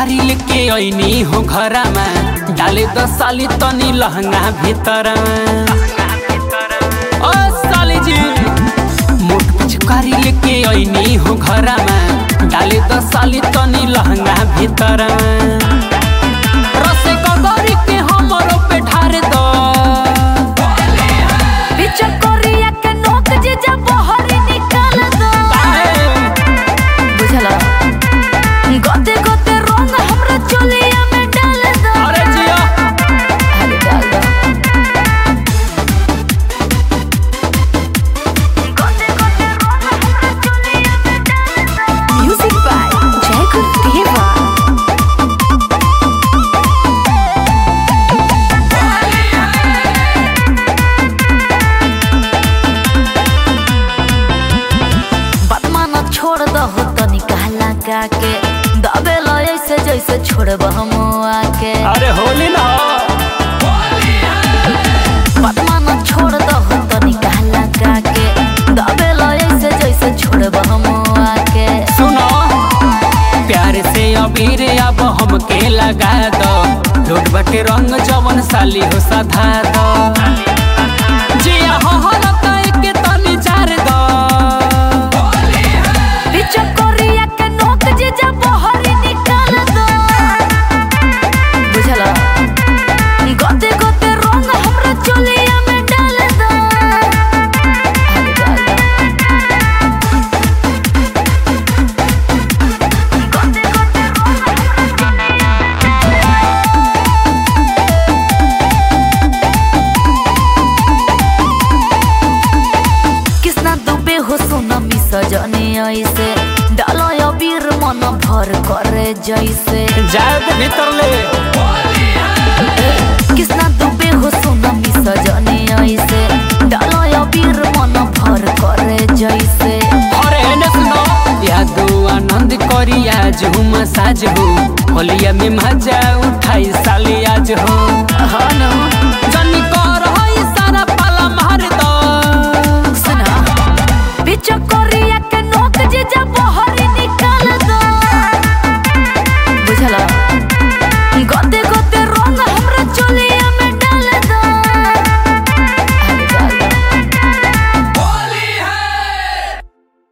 पिचकारी लेके ऐनी हो घरमा डाले द साली तनी लहंगा भीतर ओ साली जी मोट पिचकारी लेके ऐनी हो घरमा डाले द साली तनी लहंगा भीतर रसे कगरी के हमरो पे ढार दो बिचकोरिया के नोक जे जब बहरी निकाल दो बुझला गोते गोते रंग हमरा चोलिया में डाल दो अरे जिया अरे डाल दो गोते गोते रंग हमरा चोलिया में डाल दो म्यूजिक बाय जय गुरुदेवा बदमाना छोड़ दहो तनी कहला के दबे लो ऐसे जैसे छोड़ब हम आके अरे होली ना बदमाना छोड़ दहो तनी कहला के दबे लो ऐसे जैसे छोड़ब हम आके सुनो प्यार से अबीर अब हमके लगा दो लोट बटे रंग जवन साली हो सधा दो जिया हो हो लता के तनी जार दो बिचकोरिया के नोक जे जब बहरी निकाल दो बुझला गोते गोते रंग हमरा चोलिया में डाल दो अरे डाल दो गोते गोते रंग किसना दुबे हो सोनमी सजने ऐसे डालो अबीर मन भर करे जैसे जाए तो भीतर ले किसना दुबे हो सोनमी सजने ऐसे डालो अबीर मन भर करे जैसे अरे एने सुनो यादो आनंद करी आज हूँ मसाज हो होलिया में मजा उठाई साली आज हो हाँ न